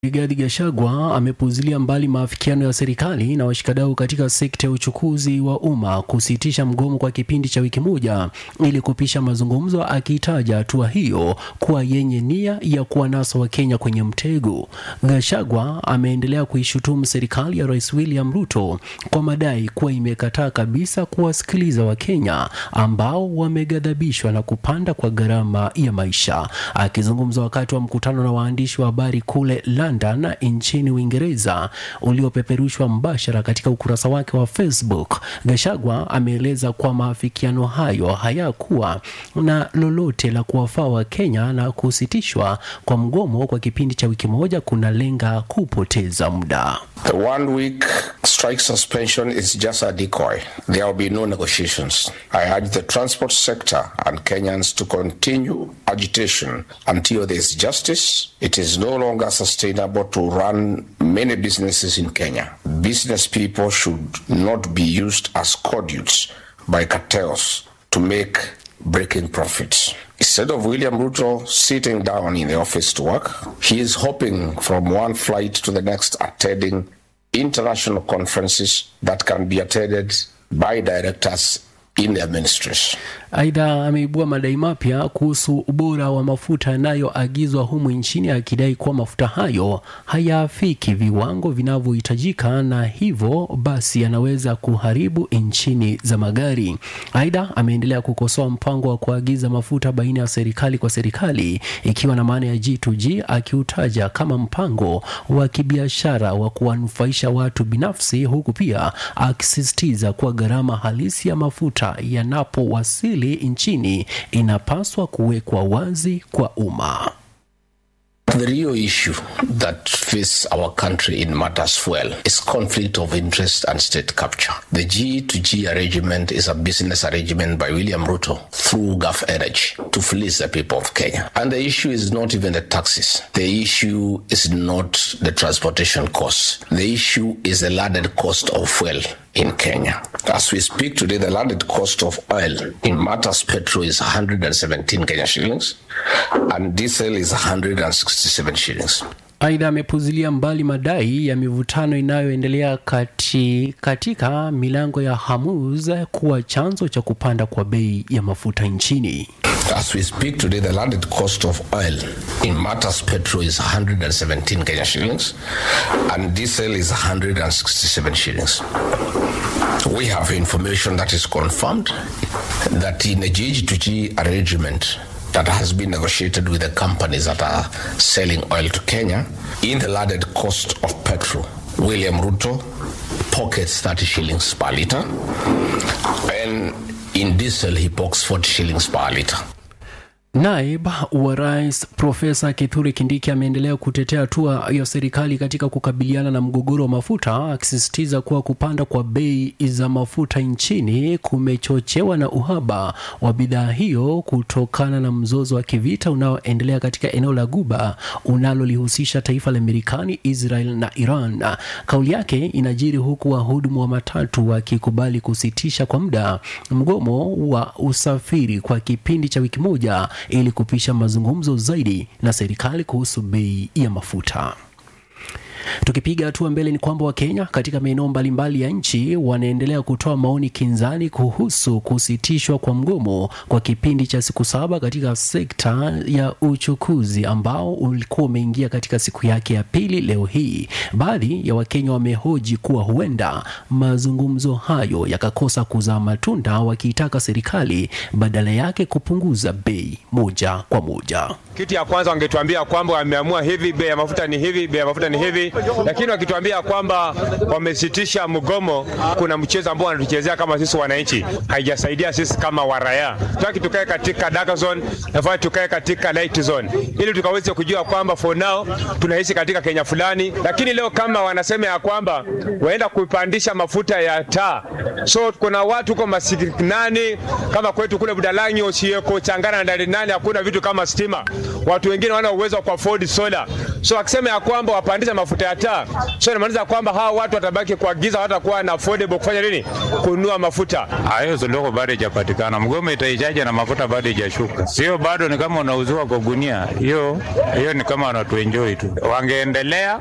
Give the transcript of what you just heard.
Rigathi Gachagua amepuzilia mbali maafikiano ya serikali na washikadau katika sekta ya uchukuzi wa umma kusitisha mgomo kwa kipindi cha wiki moja ili kupisha mazungumzo, akiitaja hatua hiyo kuwa yenye nia ya kuwanasa Wakenya kwenye mtego. Gachagua ameendelea kuishutumu serikali ya Rais William Ruto kwa madai kuwa imekataa kabisa kuwasikiliza Wakenya ambao wameghadhabishwa na kupanda kwa gharama ya maisha. Akizungumza wakati wa mkutano na waandishi wa habari kule London nchini Uingereza uliopeperushwa mbashara katika ukurasa wake wa Facebook, Gachagua ameeleza kuwa maafikiano hayo hayakuwa na lolote la kuwafaa Wakenya na kusitishwa kwa mgomo kwa kipindi cha wiki moja kunalenga kupoteza muda. The one week strike suspension is just a decoy. There will be no negotiations. I urge the transport sector and Kenyans to continue agitation until there is justice. It is no longer sustainable to run many businesses in Kenya. Business people should not be used as conduits by cartels to make breaking profits. Instead of William Ruto sitting down in the office to work, he is hopping from one flight to the next, attending international conferences that can be attended by directors in their ministries. Aidha, ameibua madai mapya kuhusu ubora wa mafuta yanayoagizwa humu nchini, akidai kuwa mafuta hayo hayaafiki viwango vinavyohitajika na hivyo basi yanaweza kuharibu injini za magari. Aidha, ameendelea kukosoa mpango wa kuagiza mafuta baina ya serikali kwa serikali, ikiwa na maana ya G2G, akiutaja kama mpango wa kibiashara wa kuwanufaisha watu binafsi, huku pia akisisitiza kuwa gharama halisi ya mafuta yanapowasili nchini inapaswa kuwekwa wazi kwa umma. The real issue that faces our country in matters fuel is conflict of interest and state capture. The G to G arrangement is a business arrangement by William Ruto through Gulf Energy to fleece the people of Kenya. And the issue is not even the taxes. The issue is not the transportation costs. The issue is the landed cost of fuel in Kenya. As we speak today, the landed cost of oil in matters petrol is 117 Kenya shillings and diesel is 167 shillings. Aidha, amepuzilia mbali madai ya mivutano inayoendelea kati, katika milango ya Hormuz kuwa chanzo cha kupanda kwa bei ya mafuta nchini. As we speak today, the landed cost of oil in matters petrol is 117 Kenya shillings and diesel is 167 shillings. We have information that is confirmed that in a G2G arrangement that has been negotiated with the companies that are selling oil to Kenya, in the landed cost of petrol, William Ruto pockets 30 shillings per litre, and in diesel he pockets 40 shillings per litre. Naib wa rais Profesa Kithure Kindiki ameendelea kutetea hatua ya serikali katika kukabiliana na mgogoro wa mafuta, akisisitiza kuwa kupanda kwa bei za mafuta nchini kumechochewa na uhaba wa bidhaa hiyo kutokana na mzozo wa kivita unaoendelea katika eneo la Guba unalolihusisha taifa la Marekani, Israel na Iran. Kauli yake inajiri huku wahudumu wa matatu wakikubali kusitisha kwa muda mgomo wa usafiri kwa kipindi cha wiki moja ili kupisha mazungumzo zaidi na serikali kuhusu bei ya mafuta. Tukipiga hatua mbele ni kwamba Wakenya katika maeneo mbalimbali ya nchi wanaendelea kutoa maoni kinzani kuhusu kusitishwa kwa mgomo kwa kipindi cha siku saba katika sekta ya uchukuzi ambao ulikuwa umeingia katika siku yake ya pili leo hii. Baadhi ya Wakenya wamehoji kuwa huenda mazungumzo hayo yakakosa kuzaa matunda, wakiitaka serikali badala yake kupunguza bei moja kwa moja. Kitu ya kwanza wangetuambia kwamba wameamua hivi, bei ya mafuta ni hivi, bei ya mafuta ni hivi, lakini wakituambia kwamba wamesitisha mgomo, kuna mchezo ambao wanatuchezea kama sisi wananchi, haijasaidia sisi kama waraya. Tutaki tukae katika dark zone, nafaa tukae katika light zone, ili tukaweze kujua kwamba for now tunaishi katika Kenya fulani, lakini leo kama wanasema ya kwamba waenda kupandisha mafuta ya taa, so kuna watu huko masikinani kama kwetu kule Budalangi, Osieko, Changana na Darinani, hakuna vitu kama stima. Watu wengine wana uwezo wa kuafford solar So akisema ya kwamba wapandisha mafuta ya taa, so inamaanisha kwamba hawa watu watabaki kwa giza, hawatakuwa na affordable kufanya nini, kununua mafuta. Hayo suluhu bado haijapatikana. Mgomo itaishaje na mafuta bado haijashuka? Sio bado ni kama unauziwa kwa gunia. Hiyo hiyo ni kama wanatuenjoy tu. Wangeendelea